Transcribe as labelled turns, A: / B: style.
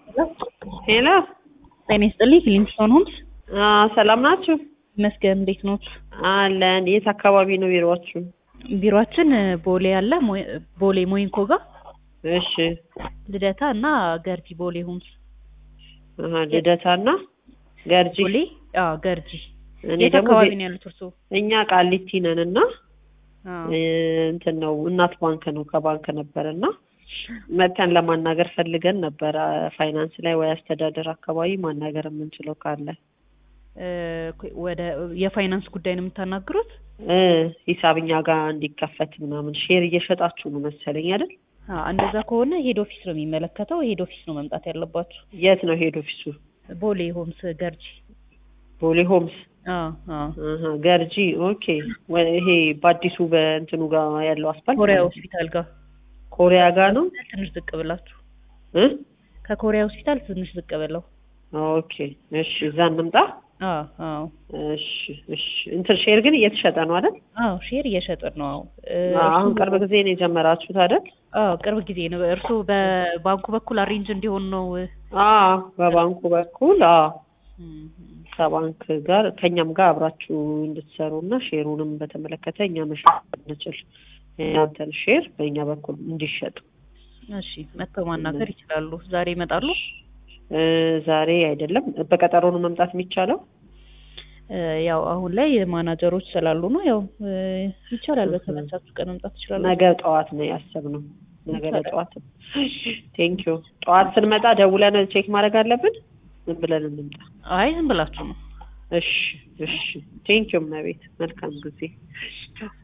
A: ሄሎ
B: ጤና ይስጥልኝ ፊሊንግስቶን ሆምስ
A: አዎ፣ ሰላም ናችሁ?
B: ይመስገን። እንዴት ኖት?
A: አለን። የት አካባቢ ነው ቢሮአችሁ?
B: ቢሮአችን ቦሌ አለ ሞ- ቦሌ ሞይንኮ ጋር
A: እሺ።
B: ልደታ እና ገርጂ ቦሌ ሆምስ
A: አሀ፣ ልደታና ገርጂ።
B: ቦሌ አዎ ገርጂ
A: እኔ
B: የት
A: ደግሞ
B: አካባቢ
A: ቤ-
B: ነው ያሉት እርስዎ?
A: እኛ ቃሊቲ ነን እና
B: አዎ
A: እ፣ እንትን ነው እናት ባንክ ነው ከባንክ ነበር እና መተን ለማናገር ፈልገን ነበረ ፋይናንስ ላይ ወይ አስተዳደር አካባቢ ማናገር የምንችለው ካለ
B: እ፣ ወደ የፋይናንስ ጉዳይ ነው የምታናግሩት?
A: እ፣ ሂሳብ እኛ ጋር እንዲከፈት ምናምን ሼር እየሸጣችሁ ነው መሰለኝ አይደል?
B: አዎ እንደዛ ከሆነ ሄድ ኦፊስ ነው የሚመለከተው። ሄድ ኦፊስ ነው መምጣት ያለባችሁ።
A: የት ነው ሄድ ኦፊሱ?
B: ቦሌ ሆምስ ገርጂ።
A: ቦሌ ሆምስ
B: አዎ አዎ
A: አሀ፣ ገርጂ ኦኬ። ወ- ይሄ በአዲሱ በእንትኑ ጋር ያለው አስፋልት
B: ኮሪያ
A: ማለት ነው።
B: ሆስፒታል ጋር
A: ኮሪያ ጋር ነው
B: ትንሽ ዝቅ ብላችሁ
A: እ
B: ከኮሪያ ሆስፒታል ትንሽ ዝቅ ብለው።
A: ኦኬ እሺ፣ እዛ እንምጣ።
B: አዎ አዎ
A: እሺ እሺ። እንትን ሼር ግን እየተሸጠ ነው አይደል?
B: አዎ ሼር እየሸጥን ነው። አዎ እ፣
A: አሁን
B: እርስዎ-
A: ቅርብ ጊዜ ነው የጀመራችሁት አይደል?
B: አዎ ቅርብ ጊዜ ነው። እርስዎ በባንኩ በኩል አሬንጅ እንዲሆን ነው።
A: አዎ በባንኩ በኩል አዎ
B: እም፣
A: ከባንክ ጋር ከኛም ጋር አብራችሁ እንድትሰሩ እና ሼሩንም በተመለከተ እኛ መሸጥ እንችል የእናንተን ሼር በእኛ በኩል እንዲሸጥ
B: እሺ መጥተው ማናገር ይችላሉ። ዛሬ ይመጣሉ?
A: እ፣ ዛሬ አይደለም በቀጠሮ ነው መምጣት የሚቻለው።
B: እ፣ ያው አሁን ላይ ማናጀሮች ስላሉ ነው። ያው እ፣ ይቻላል። በተመቻችሁ ቀን መምጣት ይችላሉ።
A: ነገ ጠዋት ነው ያሰብነው። ነገ ለጠዋት ቴንክ ዩ። ጠዋት ስንመጣ ደውለን ቼክ ማድረግ አለብን። ምን ብለን እንምጣ?
B: አይ ዝም ብላችሁ ነው።
A: እሺ እሺ። ቴንክ ዩ እመቤት። መልካም ጊዜ